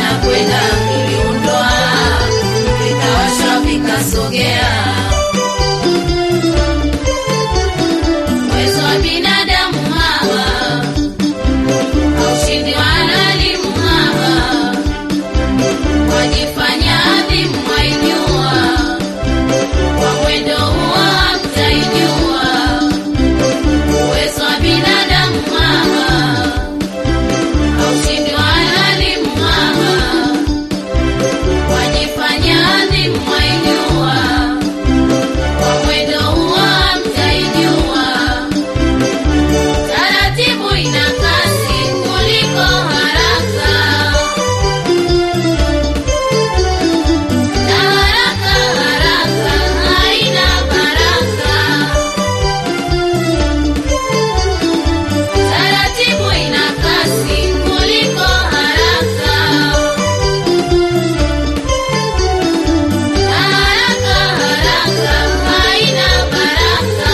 vinakwenda viliundwa vikawashwa vikasogea uwezo wa binadamu hawa haushindi wanalimu hawa wajifanya adhimu waijua kwa mwendo huo hamtaijua uwezo wa binadamu hawa haushindi wanalimu hawa wajifanya adhimu waijua kwa mwendo huo hamtaijua taratibu ina kasi kuliko haraka na haraka haraka haina baraka taratibu ina kasi kuliko haraka na haraka haraka haina baraka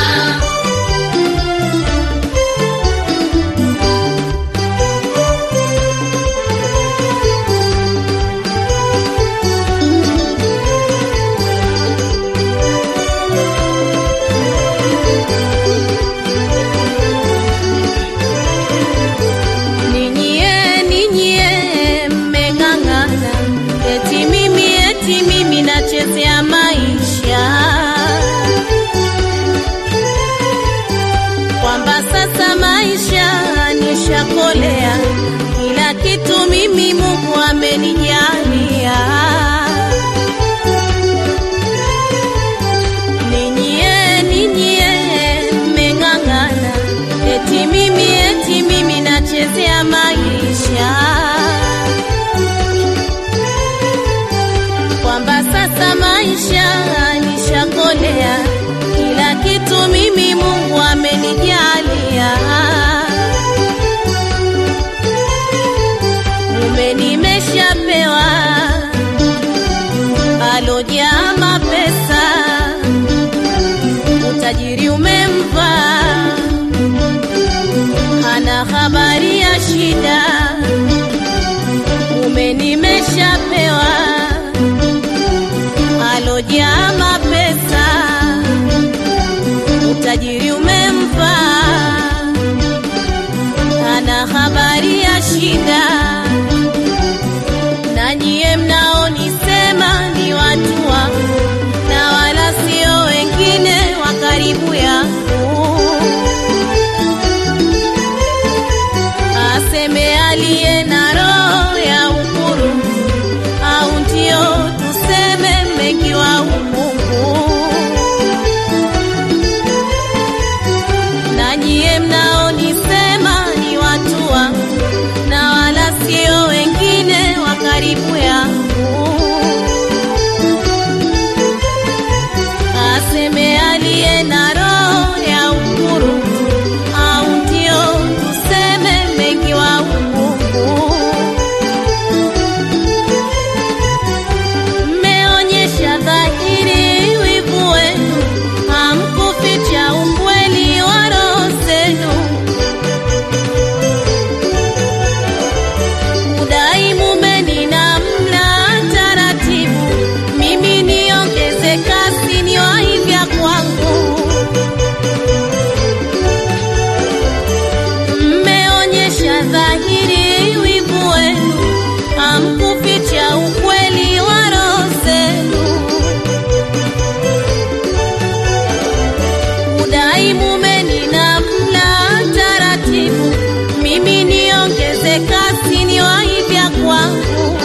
Ninyie, ninyie, mmeng'ang'ana, eti mimi, eti mimi nachezea maisha, kwamba sasa maisha nishakolea, kila kitu mimi Mungu amenijalia. Ninyie, ninyie, mmeng'ang'ana, eti mimi, eti mimi nachezea maisha, kwamba sasa maisha nishakolea, kila kitu mimi Mungu amenijalia. Mume nimeshapewa alojaa mapesa utajiri umempa, hana habari ya shida. Mume nimeshapewa, alojaa mapesa, utajiri umempa, hana habari ya shida. Na nyie mnaonisema ni watu wangu na wala sio wengine wa karibu yangu. Aseme aliye na roho ya ukuru, au ndio tuseme mmekiwa umungu. Na nyie mnaonisema ni watu wangu na wala sio wengine wa karibu yangu. aseme aliye na roho ya ukuru, au ndio tuseme mengi wa ukungu. Mmeonyesha dhahiri wivu wenu, hamkuficha ukweli wa roho zenu. Udai mume ninamla taratibu, mimi niongeze kasi niwahi vya kwangu. Mmeonyesha dhahiri wivu wenu, hamkuficha ukweli wa roho zenu. Udai mume ninamla taratibu, mimi niongeze kasi niwahi vya kwangu.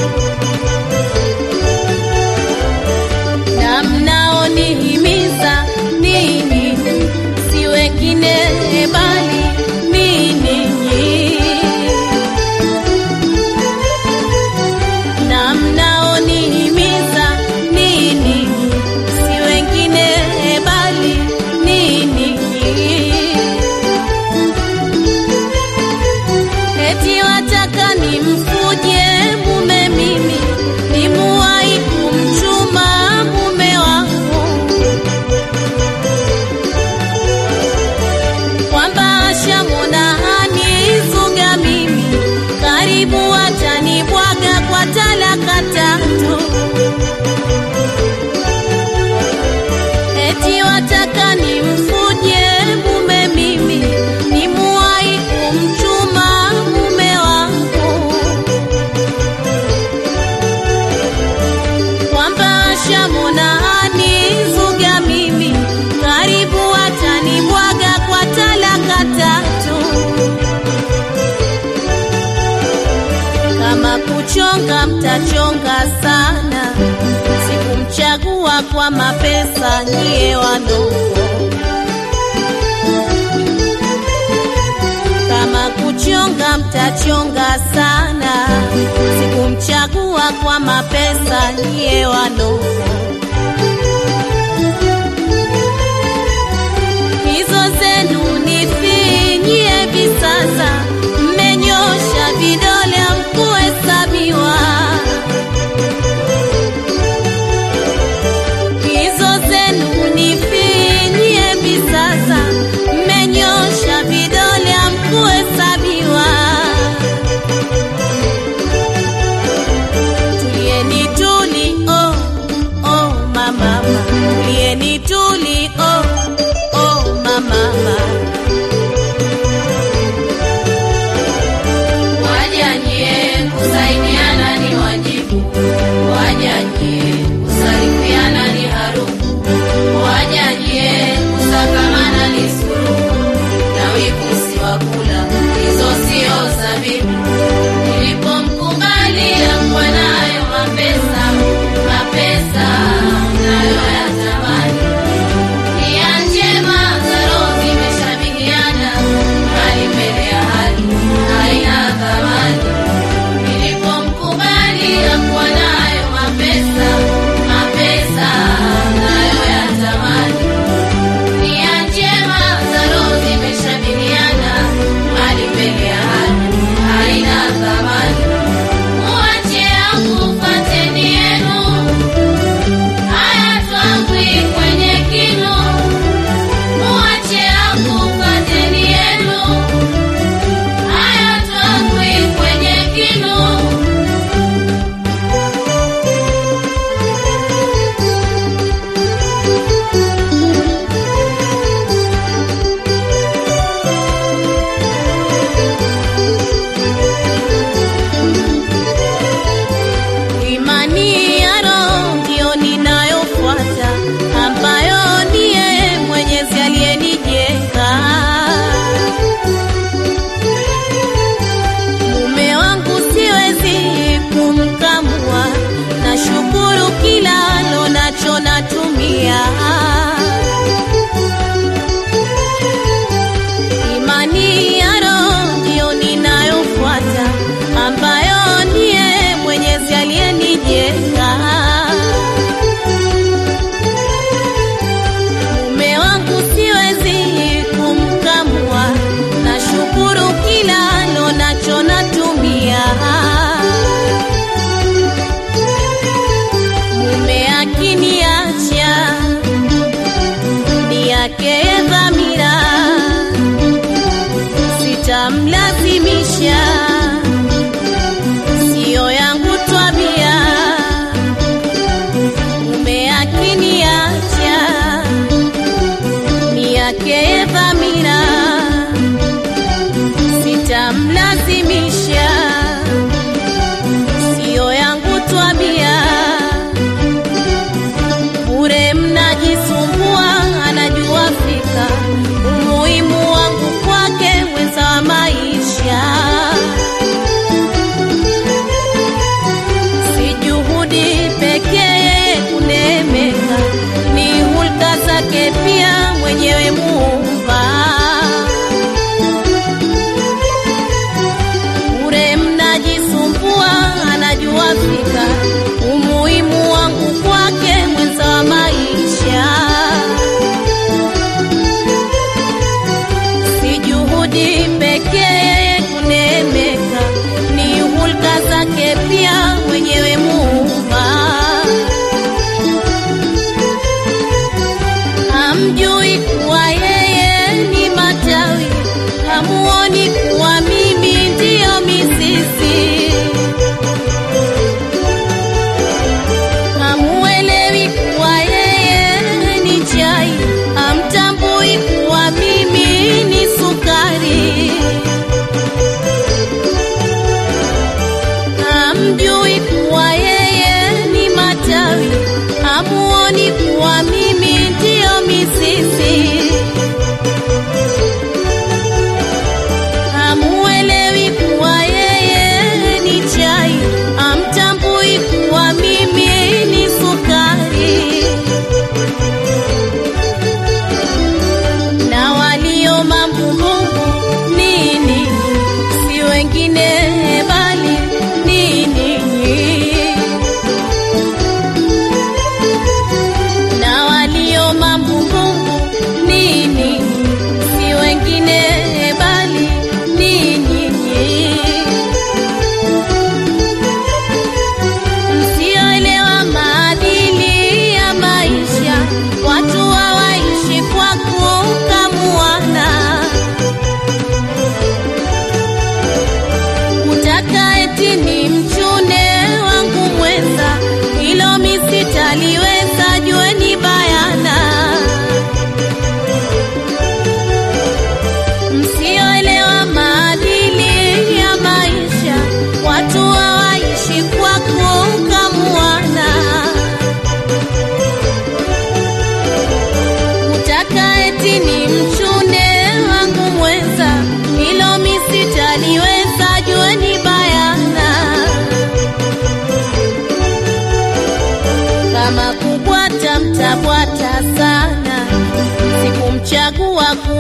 na mnaonihimiza nini, si wengine bali ni ninyi. kuchonga mtachonga sana, sikumchagua kwa mapesa nyie wanoko. Kama kuchonga mtachonga sana, sikumchagua kwa mapesa nyie wanoko. hizo zenu nifinyie visasa, mmenyosha vidole hamkuhesabiwa. Hizo zenu nifinyie visasa, mmenyosha vidole hamkuhesabiwa. Tulieni tuli, oh, oh, mama, tulieni tuli, oh, oh, mama. Wajanyie kusaidiana ni wajibu, wajanyie kusalimiana ni harufu, wajanyie kusakamana ni suluhu, na wivu si wa kula, hizo sio zabibu. Nilipomkubalia kwa nayo mapesa, mapesa nayoyatamani nia njema za roho zimeshabihiana, hali mbele ya hali haina thamani. Nilipomkubalia kuwa nayo mapesa, mapesa nayoyatamani. Nia njema za roho zimeshabihiana, hali mbele ya hali haina thamani. Muache yangu, fateni yenu, haya twangwi kwenye kinu Muache akupateni yenu, haya twangwi kwenye kinu. Imani ya roho ndiyo ninayofuata, ambayo ni yeye Mwenyezi aliyenijenga. Mume wangu siwezi kumkamua, nashukuru kila alo nacho natumia. Imani ya roho ndiyo ninayofuata, ambayo ni yeye Mwenyezi aliyenijenga. Mume wangu siwezi kumkamua, nashukuru kila alo nacho natumia. Mume akiniacha ni yake dhamira sitamlazimisha, siyo yangu twabia. Mume akiniacha ni yake dhamira, sitamlazimisha, siyo yangu twabia. Bure mnajisumbua, anajua fika umuhimu wangu kwake, mwenza wa maisha.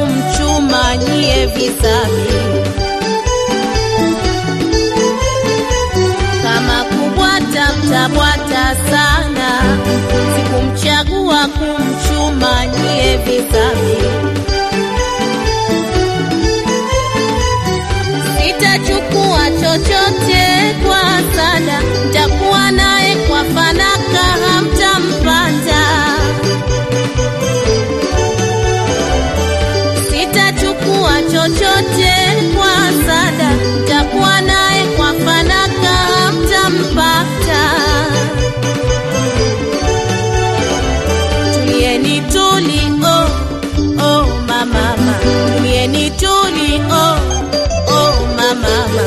kumchuma nyie visavi kama kubwata mtabwata sana sikumchagua kumchuma nyie visavi sitachukua chochote kwa sada ntakuwa naye kwa fanaka hamtampata sitachukua chochote kwa sada ntakuwa naye kwa fanaka hamtampata tulieni tuli oh, oh, mamama tulieni tuli oh, oh, mamama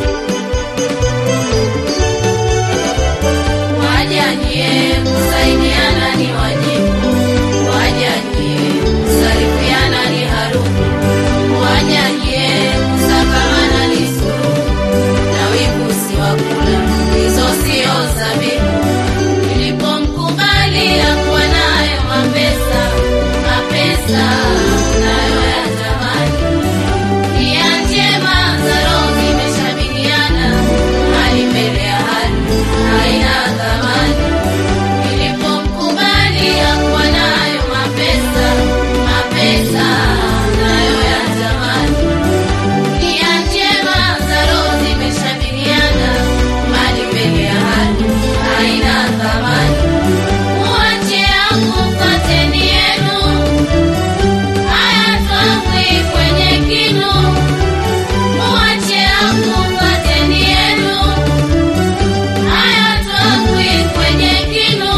Wajanie kusaidiana ni wajibu, wajanie kusarifiana ni harufu, wajanie kusakamana ni suluhu, na wivu si wa kula, hizo sio zabibu. Nilipomkubali hakuwa nayo mapesa, mapesa nayo ya zamani Nia njema za roho zimeshabihiana, hali mbele ya hali haina thamani. Nilipomkubali hakuwa nayo mapesa, mapesa nayo ya zamani. Nia njema za roho zimeshabihiana, hali mbele ya hali haina thamani. Muache akufuateni yenu, haya twangwi kwenye kinu Muache akufuateni yenu, haya twangwi kwenye kinu.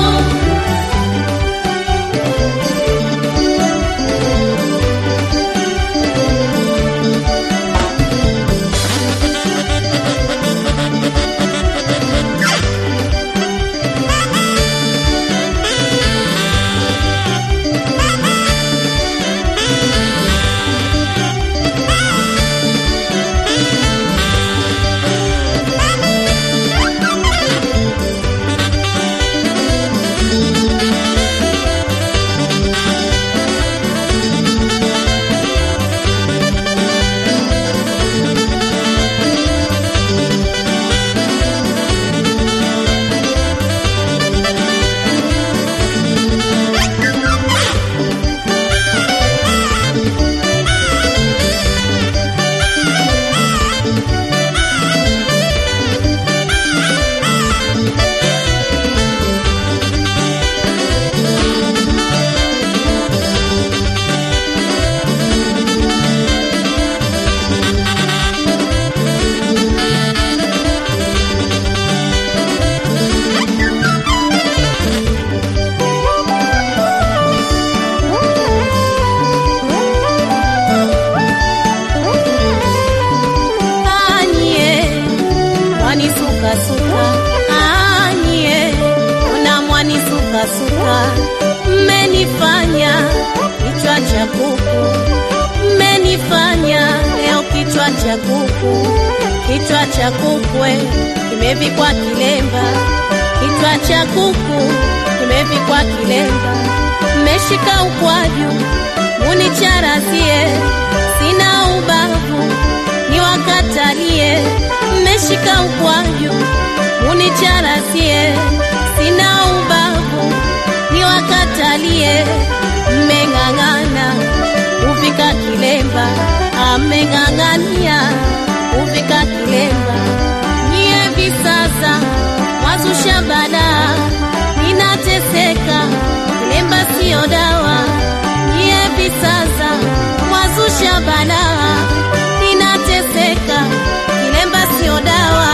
anye mwanisukasuka anye ona mwanisukasuka mmenifanya kichwa cha kuku mmenifanya leo kichwa cha kuku kichwa cha kukwe kimevikwa kilemba kichwa cha kuku kimevikwa kilemba mmeshika ukwaju municharazie sina ubavu niwakatalie mmeshika ukwaju municharasie sina ubavu niwakatalie mmeng'ang'ana kuvika kilemba ameng'ang'ania kuvika kilemba nyie visasa wazusha balaa ninateseka kilemba siyo dawa nyie visasa wazusha balaa ninateseka kilemba siyo dawa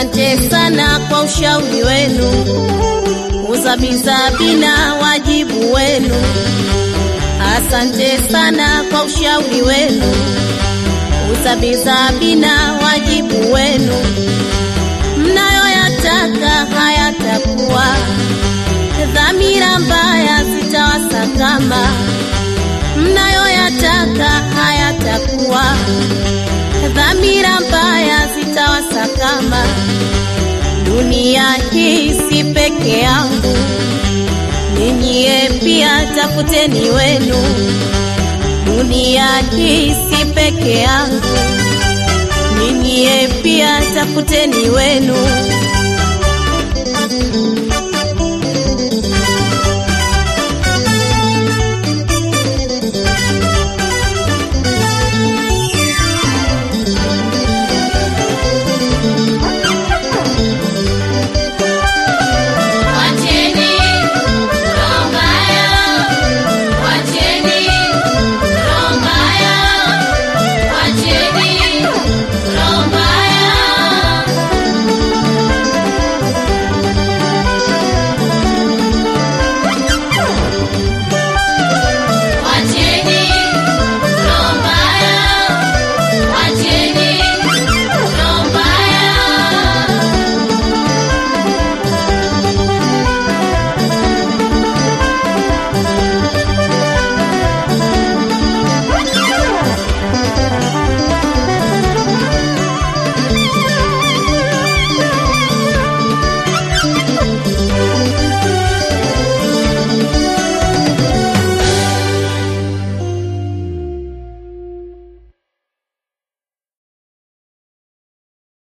Asante sana kwa ushauri wenu, uzabizabina wajibu wenu. Asante sana kwa ushauri wenu, uzabizabina wajibu wenu. Mnayoyataka hayatakuwa, dhamira mbaya zitawasakama. Mnayoyataka hayatakuwa, dhamira mbaya zitawasakama. Dunia hii si peke yangu, ninyie pia tafuteni wenu. Dunia hii si peke yangu, ninyie pia tafuteni wenu.